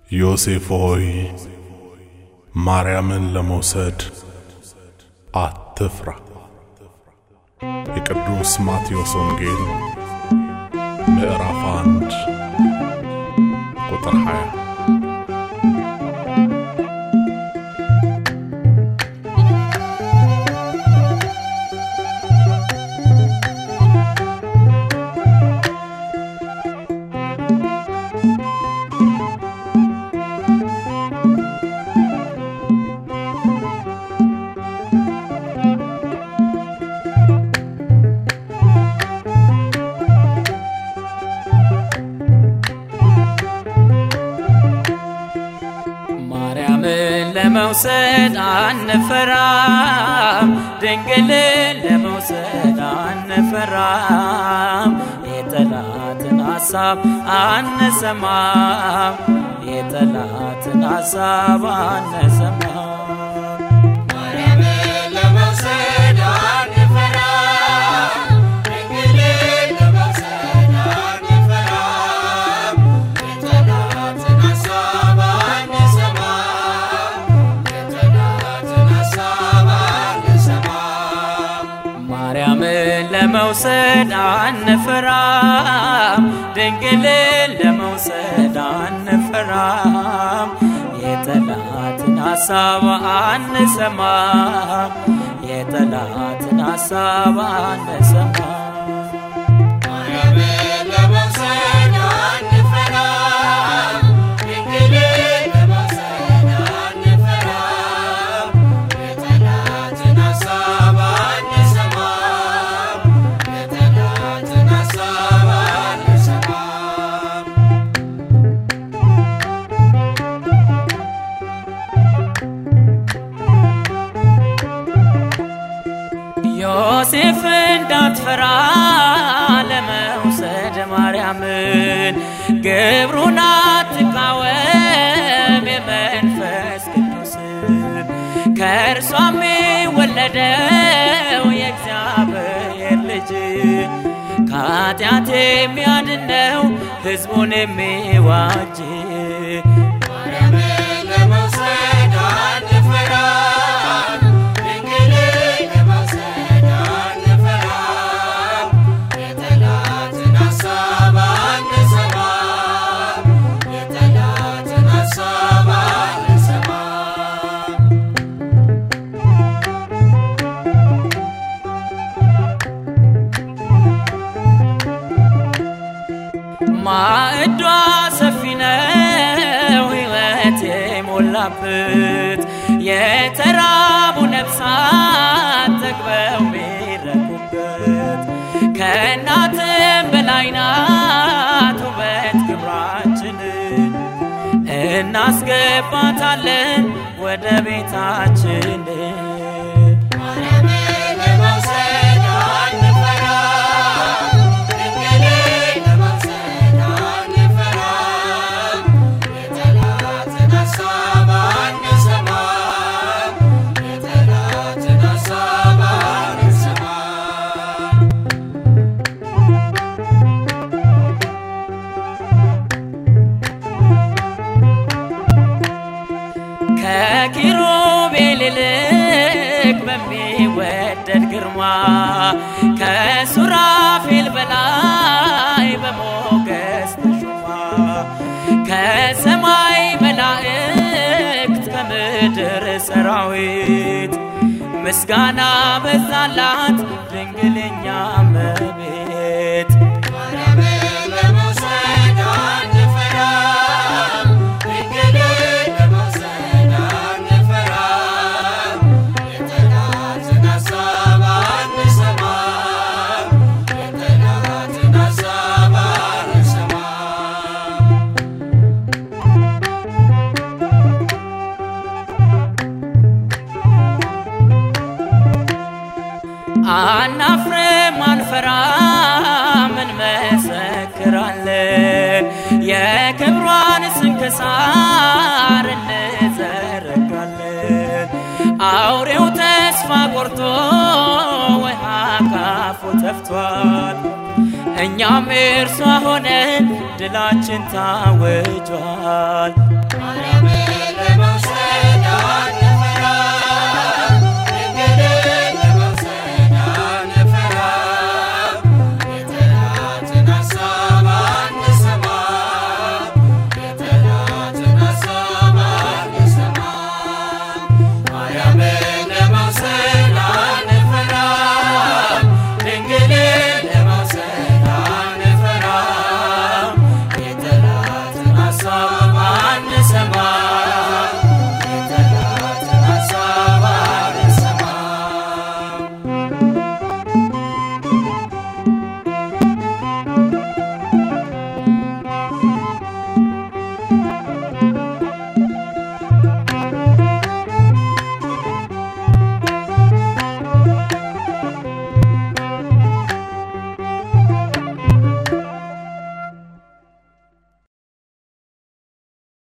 ዮሴፍ ሆይ ማርያምን ለመውሰድ አትፍራ። የቅዱስ ማቴዎስ ወንጌል ምዕራፍ አንድ ቁጥር 20 ማርያምን ለመውሰድ አንፈራም፣ ድንግልን ለመውሰድ አንፈራም። የጠላትን ሐሳብ አንሰማም፣ የጠላትን ሐሳብ አንሰማም። ማርያምን ለመውሰድ አንፈራም፣ ድንግልን ለመውሰድ አንፈራም። የጠላትን ሐሳብ አንሰማም፣ የጠላትን ሐሳብ አንሰማም። ማርያምን ለመውሰድ አንፈራም፣ ድንግልን ለመውሰድ አንፈራም። የጠላትን ሐሳብ አንሰማም፣ የጠላትን ሐሳብ አንሰማም። ማርያምን ለመውሰድ አንፈራም፣ ድንግልን ለመውሰድ አንፈራም። የጠላትን ሐሳብ አንሰማም፣ የጠላትን ሐሳብ አንሰማም። ዮሴፍ እንዳትፈራ ለመውሰድ ማርያምን ግብሩን አትቃወም የመንፈስ ቅዱስን ከእርሷም የወለደው የእግዚአብሔር ልጅ ከኃጢአት የሚያድነው ሕዝቡን የሚዋጅ ማርያምን ለመውሰድ አንፈራም፣ ድንግልን ለመውሰድ አንፈራም። የጠላትን ሐሳብ አንሰማም፣ የጠላትን ሐሳብ አንሰማም። ማዕዷ ሰፊ ነው ሕይወት የሞላበት የተራቡ ነፍሳት ጠግበው ሚረኩበት ከእናትም በላይ ናት ውበት ግብራችን እናስገባታለን ወደ ቤታችን ማርያምን ለመውሰድ አንፈራም፣ ድንግልን ለመውሰድ አንፈራም። የጠላትን ሐሳብ አንሰማም፣ የጠላትን ሐሳብ አንሰማም። ከኪሩቤል ይልቅ በሚወደድ ግርማ ከሱራፌል በላይ በሞገስ ተሹማ ከሰማይ መላእክት ከምድር ሰራዊት ምስጋና በዛላት ድንግልኛ እመቤት ማርያምን ለመውሰድ አንፈራም፣ ድንግልን ለመውሰድ አንፈራም። የጠላትን ሐሳብ አንሰማም፣ የጠላትን ሐሳብ አንሰማም። አናፍርም አንፈራም እንመሰክራለን የክብሯን ስንክሳር እንዘረጋለን አውሬው ተስፋ ቆርጦ ውሃ ካፉ ተፍቷል እኛም እርሷ ሆነን ድላችን ታወጇል። ማርያም